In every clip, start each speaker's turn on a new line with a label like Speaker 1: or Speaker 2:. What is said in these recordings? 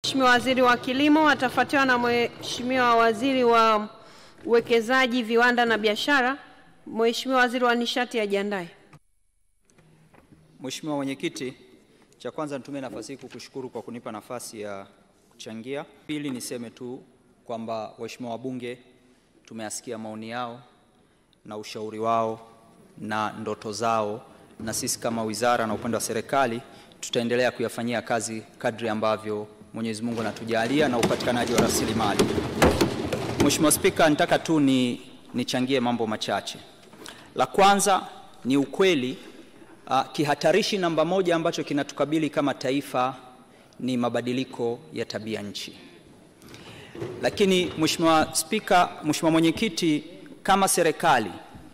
Speaker 1: Mheshimiwa Waziri wa Kilimo atafuatiwa na Mheshimiwa Waziri wa Uwekezaji, Viwanda na Biashara. Mheshimiwa Waziri wa Nishati ajiandae.
Speaker 2: Mheshimiwa Mwenyekiti, cha kwanza nitumie nafasi hii kukushukuru kwa kunipa nafasi ya kuchangia. Pili, niseme tu kwamba waheshimiwa wabunge tumeyasikia maoni yao na ushauri wao na ndoto zao, na sisi kama wizara na upande wa serikali tutaendelea kuyafanyia kazi kadri ambavyo Mwenyezi Mungu anatujalia na upatikanaji wa rasilimali. Mheshimiwa Spika, nitaka tu ni nichangie mambo machache. La kwanza ni ukweli uh, kihatarishi namba moja ambacho kinatukabili kama taifa ni mabadiliko ya tabia nchi. Lakini Mheshimiwa Spika, Mheshimiwa Mwenyekiti, kama serikali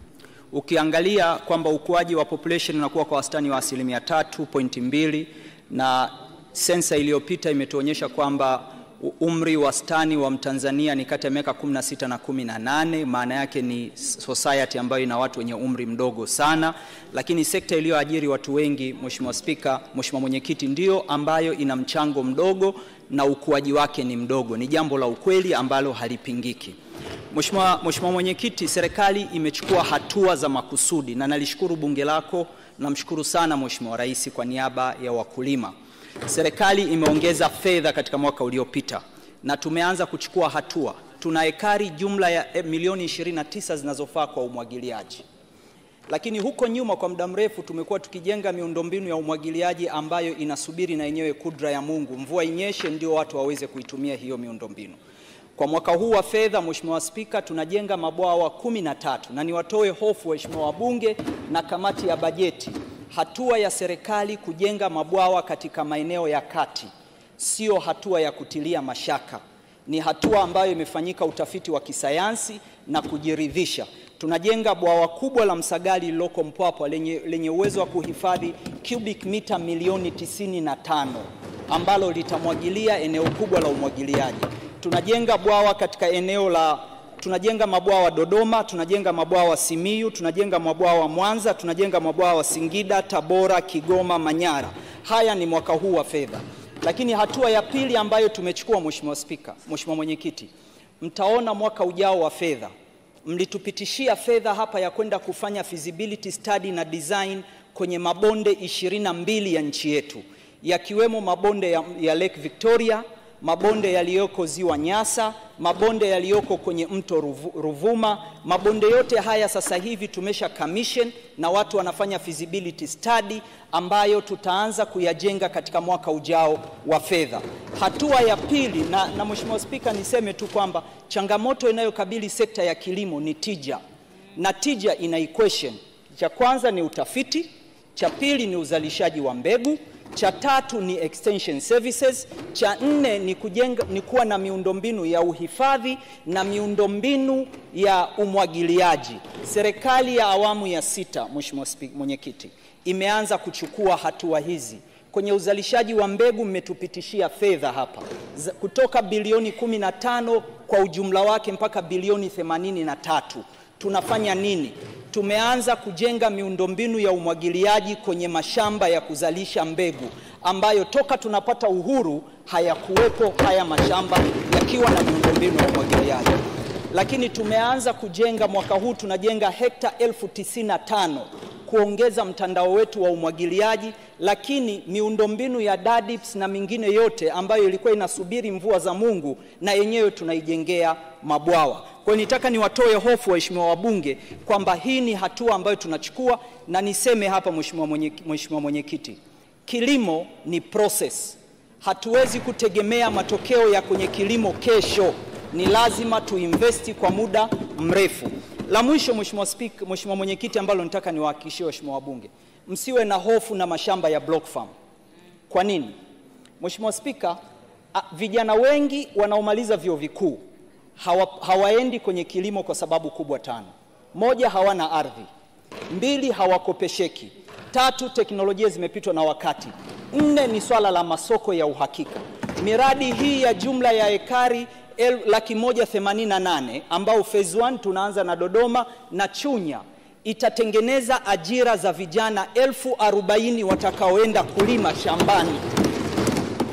Speaker 2: ukiangalia kwamba ukuaji wa population unakuwa kwa wastani wa asilimia tatu pointi mbili na sensa iliyopita imetuonyesha kwamba umri wastani wa Mtanzania ni kati ya miaka 16 na 18. Maana yake ni society ambayo ina watu wenye umri mdogo sana, lakini sekta iliyoajiri watu wengi, Mheshimiwa Spika, Mheshimiwa Mwenyekiti, ndio ambayo ina mchango mdogo na ukuaji wake ni mdogo. Ni jambo la ukweli ambalo halipingiki. Mheshimiwa Mheshimiwa Mwenyekiti, serikali imechukua hatua za makusudi na nalishukuru bunge lako, namshukuru sana Mheshimiwa Rais kwa niaba ya wakulima. Serikali imeongeza fedha katika mwaka uliopita na tumeanza kuchukua hatua. Tuna ekari jumla ya milioni 29 zinazofaa kwa umwagiliaji, lakini huko nyuma kwa muda mrefu tumekuwa tukijenga miundombinu ya umwagiliaji ambayo inasubiri na yenyewe kudra ya Mungu, mvua inyeshe ndio watu waweze kuitumia hiyo miundombinu. Kwa mwaka huu wa fedha, Mheshimiwa Spika, tunajenga mabwawa kumi na tatu na niwatoe hofu waheshimiwa wabunge na kamati ya bajeti hatua ya serikali kujenga mabwawa katika maeneo ya kati sio hatua ya kutilia mashaka, ni hatua ambayo imefanyika utafiti wa kisayansi na kujiridhisha. Tunajenga bwawa kubwa la Msagali lililoko Mpwapwa lenye, lenye uwezo wa kuhifadhi cubic mita milioni tisini na tano ambalo litamwagilia eneo kubwa la umwagiliaji. Tunajenga bwawa katika eneo la tunajenga mabwawa Dodoma, tunajenga mabwawa Simiyu, tunajenga mabwawa Mwanza, tunajenga mabwawa Singida, Tabora, Kigoma, Manyara. Haya ni mwaka huu wa fedha. Lakini hatua ya pili ambayo tumechukua, Mheshimiwa Spika, Mheshimiwa Mwenyekiti, mtaona mwaka ujao wa fedha mlitupitishia fedha hapa ya kwenda kufanya feasibility study na design kwenye mabonde ishirini na mbili ya nchi yetu yakiwemo mabonde ya, ya Lake Victoria mabonde yaliyoko ziwa Nyasa, mabonde yaliyoko kwenye mto Ruvuma. Mabonde yote haya sasa hivi tumesha commission na watu wanafanya feasibility study ambayo tutaanza kuyajenga katika mwaka ujao wa fedha. Hatua ya pili, na, na Mheshimiwa Spika, niseme tu kwamba changamoto inayokabili sekta ya kilimo ni tija, na tija ina equation. Cha kwanza ni utafiti, cha pili ni uzalishaji wa mbegu cha tatu ni extension services, cha nne ni kujenga, ni kuwa na miundombinu ya uhifadhi na miundombinu ya umwagiliaji. Serikali ya awamu ya sita, Mheshimiwa Mwenyekiti, imeanza kuchukua hatua hizi. Kwenye uzalishaji wa mbegu mmetupitishia fedha hapa kutoka bilioni 15 kwa ujumla wake mpaka bilioni 83. Tunafanya nini? Tumeanza kujenga miundombinu ya umwagiliaji kwenye mashamba ya kuzalisha mbegu ambayo toka tunapata uhuru hayakuwepo haya mashamba yakiwa na miundombinu ya umwagiliaji. Lakini tumeanza kujenga mwaka huu tunajenga hekta elfu tisini na tano kuongeza mtandao wetu wa umwagiliaji, lakini miundombinu ya DADIPS na mingine yote ambayo ilikuwa inasubiri mvua za Mungu na yenyewe tunaijengea mabwawa. Kwa hiyo nitaka niwatoe hofu waheshimiwa wabunge kwamba hii ni hatua ambayo tunachukua, na niseme hapa, Mheshimiwa Mwenyekiti, mwenye kilimo ni process. Hatuwezi kutegemea matokeo ya kwenye kilimo kesho, ni lazima tuinvesti kwa muda mrefu. La mwisho, Mheshimiwa Spika, Mheshimiwa Mwenyekiti, ambalo nataka niwahakikishie waheshimiwa wabunge, msiwe na hofu na mashamba ya block farm. Kwa nini? Mheshimiwa Spika, vijana wengi wanaomaliza vyuo vikuu hawa, hawaendi kwenye kilimo kwa sababu kubwa tano. Moja, hawana ardhi; mbili, hawakopesheki; tatu, teknolojia zimepitwa na wakati; nne, ni swala la masoko ya uhakika. Miradi hii ya jumla ya ekari el, laki moja themanini na nane ambao phase 1 tunaanza na Dodoma na Chunya itatengeneza ajira za vijana elfu arobaini watakaoenda kulima shambani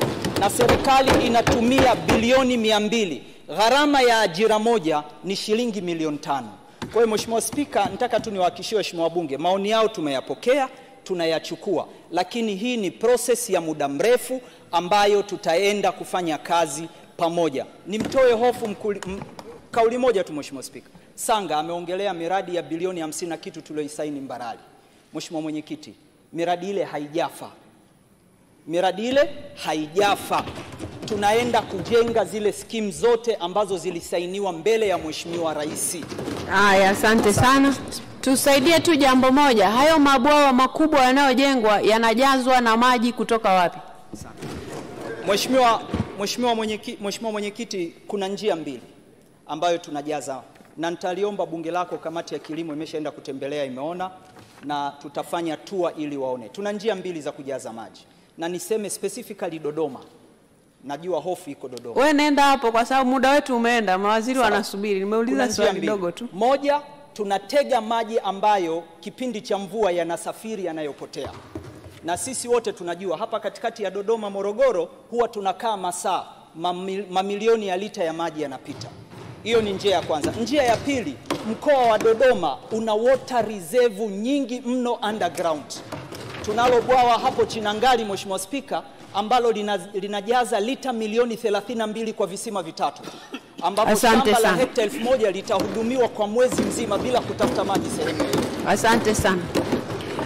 Speaker 2: na serikali inatumia bilioni mia mbili. Gharama ya ajira moja ni shilingi milioni tano. Kwa hiyo Mheshimiwa Spika, nataka tu niwahakikishie waheshimiwa wabunge, maoni yao tumeyapokea, tunayachukua, lakini hii ni proses ya muda mrefu ambayo tutaenda kufanya kazi pamoja. Nimtoe hofu mkuli, m, kauli moja tu Mheshimiwa Spika. Sanga ameongelea miradi ya bilioni hamsini na kitu tulioisaini Mbarali. Mheshimiwa Mwenyekiti, miradi ile haijafa, miradi ile haijafa. Tunaenda kujenga zile skimu zote ambazo zilisainiwa mbele ya Mheshimiwa Rais.
Speaker 1: Haya, asante sana. Tusaidie tu jambo moja, hayo mabwawa makubwa yanayojengwa yanajazwa na maji kutoka wapi?
Speaker 2: Mheshimiwa Mheshimiwa Mwenyekiti, Mheshimiwa Mwenyekiti, kuna njia mbili ambayo tunajaza na nitaliomba bunge lako, kamati ya kilimo imeshaenda kutembelea, imeona na tutafanya tour ili waone. Tuna njia mbili za kujaza maji, na niseme specifically Dodoma. Najua hofu iko Dodoma.
Speaker 1: We nenda hapo, kwa sababu muda wetu umeenda, mawaziri wanasubiri.
Speaker 2: Kuna
Speaker 1: Nimeuliza
Speaker 2: njia
Speaker 1: swali
Speaker 2: mbili.
Speaker 1: dogo tu.
Speaker 2: Moja, tunatega maji ambayo kipindi cha mvua yanasafiri yanayopotea, na sisi wote tunajua hapa katikati ya Dodoma, Morogoro, huwa tunakaa masaa mamil, mamilioni ya lita ya maji yanapita. Hiyo ni njia ya kwanza. Njia ya pili, mkoa wa Dodoma una water reserve nyingi mno underground. Tunalo bwawa hapo Chinangali, Mheshimiwa Spika, ambalo lina, linajaza lita milioni 32 kwa visima vitatu ambapo
Speaker 1: Asante
Speaker 2: shamba la
Speaker 1: sana.
Speaker 2: hekta elfu moja litahudumiwa kwa mwezi mzima bila kutafuta maji sehemu yoyote.
Speaker 1: Asante sana.